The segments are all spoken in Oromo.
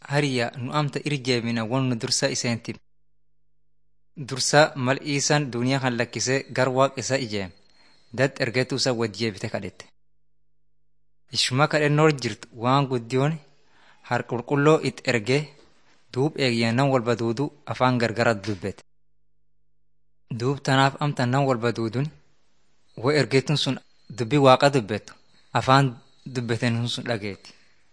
hariya nu amta irjeemina won nu dursa iseentim. Dursa mal iisan duniyaa kan lakkisee gar waaq isa ijeem. Dad ergeetu isa wajjeebite kadhette. Ishuma kadhennoor jirtu waan guddiyoon har qulqulloo it ergee duub eegiyyaa nan walba duudu afaan gargara dubbete. Duub tanaaf amta nan walba duudun wo ergeetun sun dubbii waaqa dubbettu afaan dubbeten sun dhageetti.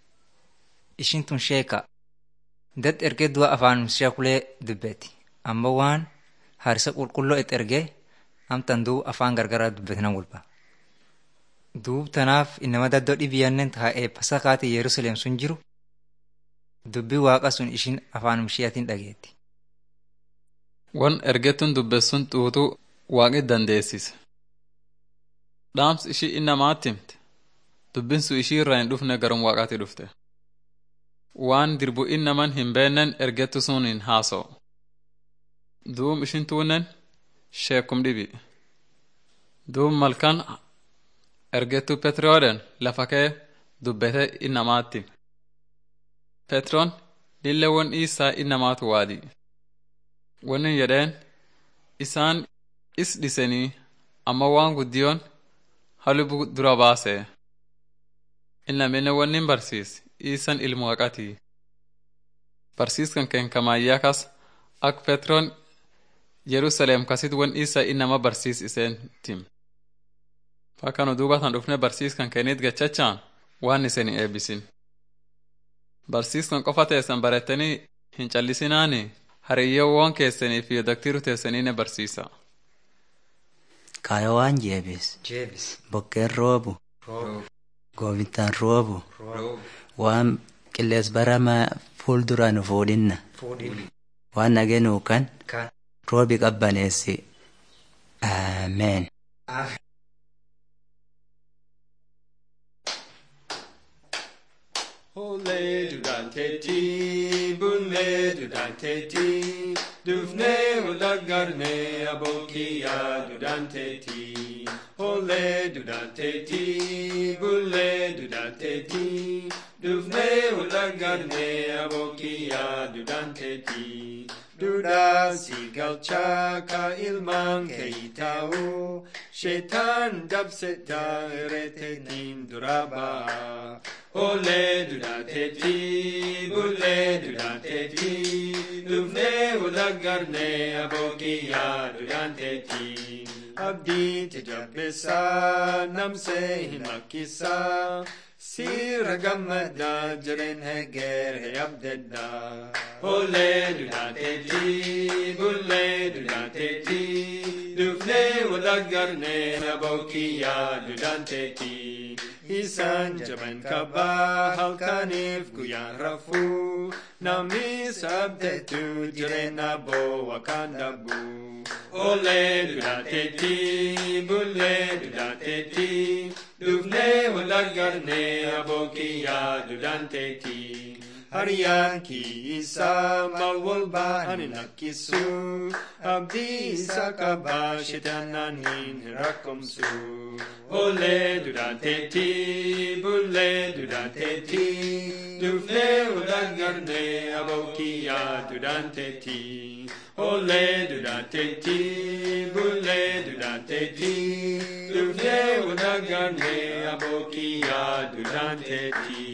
Ishin tun sheeka dad ergee du'a afaan sheekulee dubbetti. Amma waan harisa qulqulloo it ergee amtan duub afaan gargaraa dubbete nan walba. Duub tanaaf inama daddoo dhibiyyannen taa'ee pasakaati Yerusaleem sun jiru dubbii waaqa sun ishin afaan isheetiin dhageetti. Wan ergettuun dubbessun xuuxuu waaqi dandeessise. Dhaams ishii innamaatti himte. Dubbinsu ishii irraa hin dhufne garum waaqaatti dhufte. Waan dirbu innaman hin beenen ergettu sun hin haasa'u. Duum ishin tuunnen sheekum dhibi. Duum malkan ergettu Petrooden lafa kee dubbete innamaatti. Petroon lillewwan isaa innamaatu waadi. Wanni jedheen isaan is dhisanii amma waan guddiyoon halubu dura baase. Innamine wannin barsiis iisan ilmu haqatii. Barsiiskan keen kamaayyaa kas ak Petroon Yerusaleem kasit wan isa innama barsiis iseen tim. Fakka nu duubatan dhufne barsiiskan keenit gachachaan waan isin eebbisin. Barsiiskan qofa teessan barettanii hin callisinaani hariyyoowwan keessanii fi daktiru teessanii ne barsiisa. Kaayoo waan jeebis. Jeebis. Bokkeen roobu. Gooftaan roobu. Waan qillees barama fuuldura nu fuudhinna. Fuudhin. Waan nageenuu kan Kan. roobi qabbaneessi. Ameen. Ole durante ti, bulle durante ti, dufne ulagarne abokia durante ti. Ole durante ti, bulle durante ti, dufne ulagarne abokia durante ti. Duda si galchaka ilman keitau, shetan dabseta retetin duraba. Ole durante ti, bulle durante ti, dufne ulagarne abokia durante ti. Abdi te jabbesa namse himakisa, sira gammada jiren heger he abdedda. Ole durante ti, bulle durante ti, dufne ulagarne abokia durante ti. Isan jaban kaba halkanif guyan rafu Nami sabdetu jirena bo wakanda bu Ole durate ti, bulle durate ti Dufne walagarne abokiya durante ti Hariyan ki isa malwalba aninakisu Abdi isa kaba shitananin rakomsu Ole durante ti, bulle durante ti Dufne ulagarne abokiya durante ti Ole durante ti, bulle durante ti Dufne ulagarne abokiya durante ti